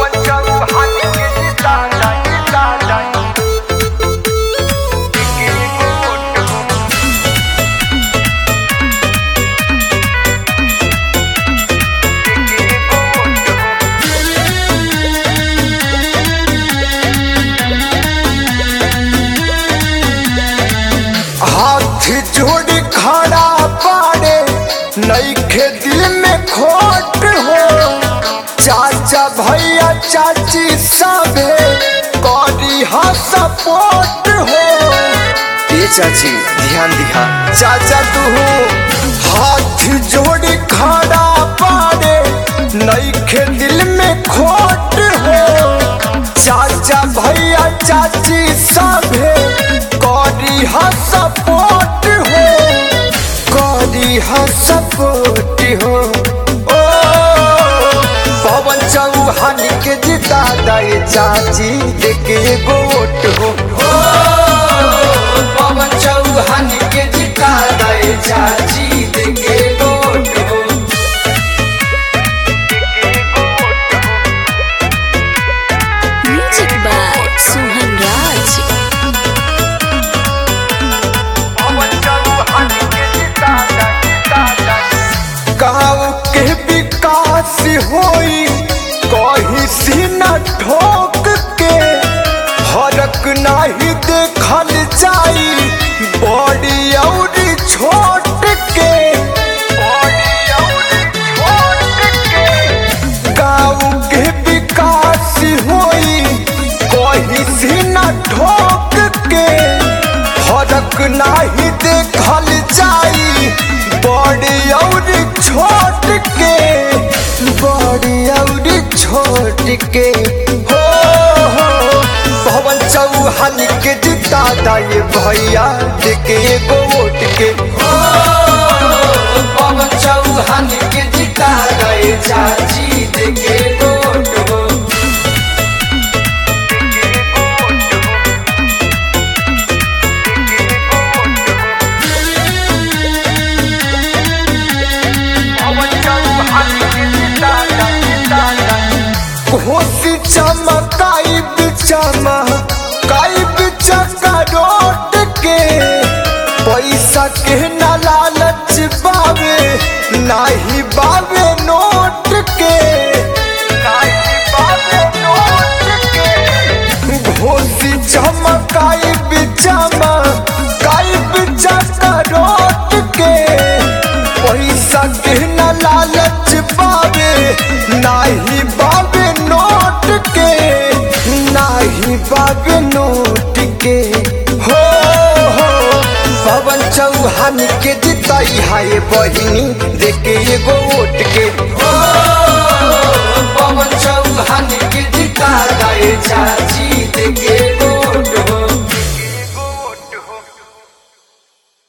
पवन चौहान के जिता जाए जिता जाए के वोट हो के वोट हो हाथ जोड़ खड़ा पाड़े नईखे दिल में खोट हो चाचा भैया चाची सबे करी हा सपोर्ट हो ए चाची ध्यान दिहा चाचा तू हाथ जोड़ खड़ा पाड़े नईखे दिल में खोट हो चाचा भैया चाची सभे करी हा सपोर्ट हो करी हा सपोर्ट हो ओ पवन चौहान के जिता दे चाची देखे एगो वोट हो ओ, पवन चौहान के जिता दे चाची देखे एगो वोट हो Music by Suhan Raj. पवन चौहान के जिता जाए जिता जाए गाँव के विकास होई कहीं सी न ठोक के फरक नहीं देखल जाई बड़ी और छोट के बॉडी और छोट के गाँव के विकास होई कहीं सी न ठोक के फरक नहीं देखल जाई बड़ी और छोट के बड़ी और छोट के हो हो पवन चौहान के जिता दाए भैया देखे एगो वोट के हो पवन चौहान के जिता दाए चाची देखे एगो वोट हो पवन चौहान के जिता जाए जिता जाए होशी चमकाई बिचमा काई बिचका रोट के पैसा के न लालच बावे नाही बावे नोट के काहे बाबे नोट के होशी चमकाई बिचमा काई बिचका रोट के पैसा के न लालच बावे नाही बावे नोट के नाही बावे नोट के हो हो पवन चौहान के जिताई हाय बहिनी देखे एगो वोट के हो पवन चौहान के जिता गए चाची